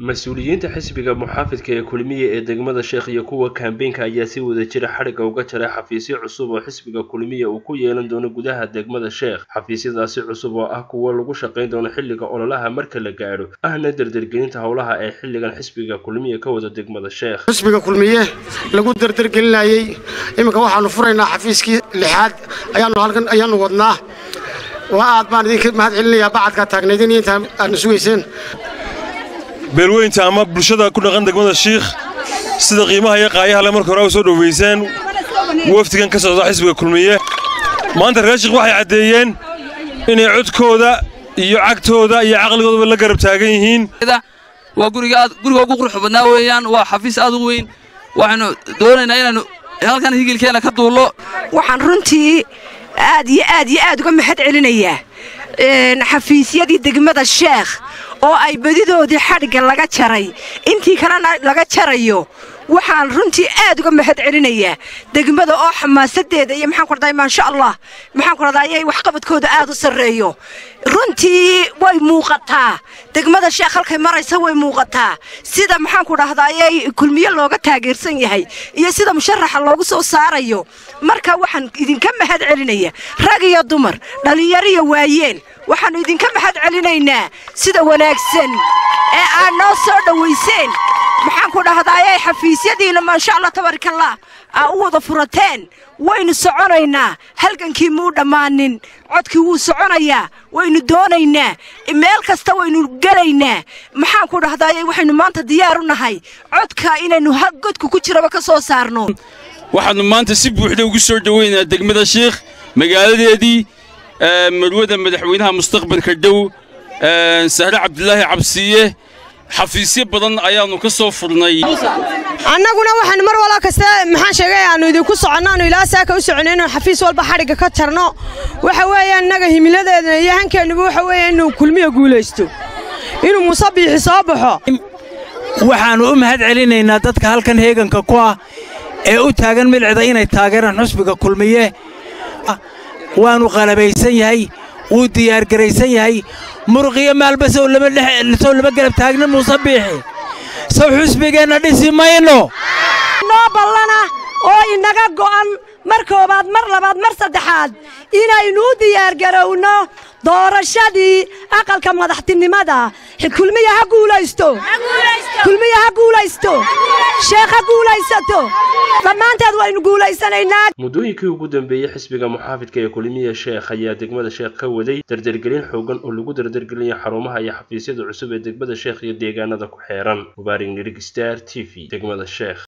mas-uuliyiinta xisbiga muxaafidka ee kulmiye ee degmada sheekh iyo kuwa kambeynka ayaa si wada jira xadhigga uga jaray xafiisyo cusub oo xisbiga kulmiye uu ku yeelan doono gudaha degmada sheekh xafiisyadaasi cusub oo ah kuwo lagu shaqayn doono xilliga ololaha marka la gaadho ahna dardargelinta howlaha ee xilligan xisbiga kulmiye ka wada degmada sheekh xisbiga kulmiye lagu dardargelinayey iminka waxaanu furaynaa xafiiskii lixaad ayaanu halkan ayaanu wadnaa waa aad baan idinka mahad celinayaa bacadkaa taagnaydin intaa aadna sugayseen beelweynta ama bulshada ku dhaqan degmada shiikh sida qiimaha iyo qaayaha le marka hore u soo dhowayseen wafdigan ka socda xisbiga kulmiye maanta reer shiikh waxay caddeeyeen inay codkooda iyo cagtooda iyo caqligoodaba la garab taagan yihiin waa guriga ugu qurux badnaa weeyaan waa xafiis aad u weyn waxaanu doonaynaa inaannu halkan higilkeenna ka duullo waxaan runtii aad iyo aad iyo aad uga mahad celinayaa xafiisyadii degmada sheekh oo ay badidoodii xadhigga laga jaray intii kalena laga jarayo waxaan runtii aad uga mahad celinayaa degmada oo xamaasadeeda iyo maxaan ku radaa maasha allah maxaan ku radaa ayay waxqabadkooda aad u sarreeyo runtii way muuqataa degmada sheekh halkay maraysa way muuqataa sida maxaan ku dhahdaa ayay kulmiye looga taageersan yahay iyo sida musharaxa loogu soo saarayo marka waxaan idinka mahad celinaya rag iyo dumar dhallinyaro iyo waayeen waxaannu idinka mahad celinaynaa sida wanaagsan ee aad noo soo dhowayseen maxaan ku dhahdaayay xafiisyadiina maasha allah tabarakallah aa u wada furateen waynu soconaynaa halgankii muu dhammaanin codkii wuu soconayaa waynu doonaynaa meel kasta waynu gelaynaa maxaan ku dhahdaayay waxaynu maanta diyaar u nahay codka inaynu godka ku jiraba ka soo saarno waxaannu maanta si buuxda ugu soo dhoweynaa degmada shiikh magaaladeedii marwada madaxweynaha mustaqbalka dhow sahre cabdilaahi cabsiiye xafiisyo badan ayaannu ka soo furnay annaguna waxaanu mar walba kasta maxaan sheegay aannu idinku soconno aanu ilaa saaka u soconay inuu xafiis walba xadhigga ka jarno waxa weeye innaga himiladeedna iyo hankeennuba waxa weeye inuu kulmiya guulaysto inuu muuse biixi soo baxo waxaannu u mahad celinaynaa dadka halkan heeganka ku ah ee u taagan milcida inay taageeraan xusbiga kulmiye waannu qalabaysan yahay wuu diyaargaraysan yahay muruqiyo maalba sow lama garab taagna muuse biixi sow xusbigeenna dhisi mayno noo ballana oo inaga go'an mar koobaad mar labaad mar saddexaad inaynu u diyaargarowno doorashadii aqalka madaxtinimada kulmiya ha guulaysto kulmiya ha guulaysto sheekh ha guulaysato dhammaanteed waynu guulaysanaynaa muddooyinkii ugu dambeeyey xisbiga muxaafidka ee kulmiye sheekh ayaa degmada sheekh ka waday dardargelin xoogan oo lagu dardargelinayo xarumaha iyo xafiisyada cusub ee degmada sheekh iyo deegaanada ku xeeran mubaarig nirig star t v degmada sheekh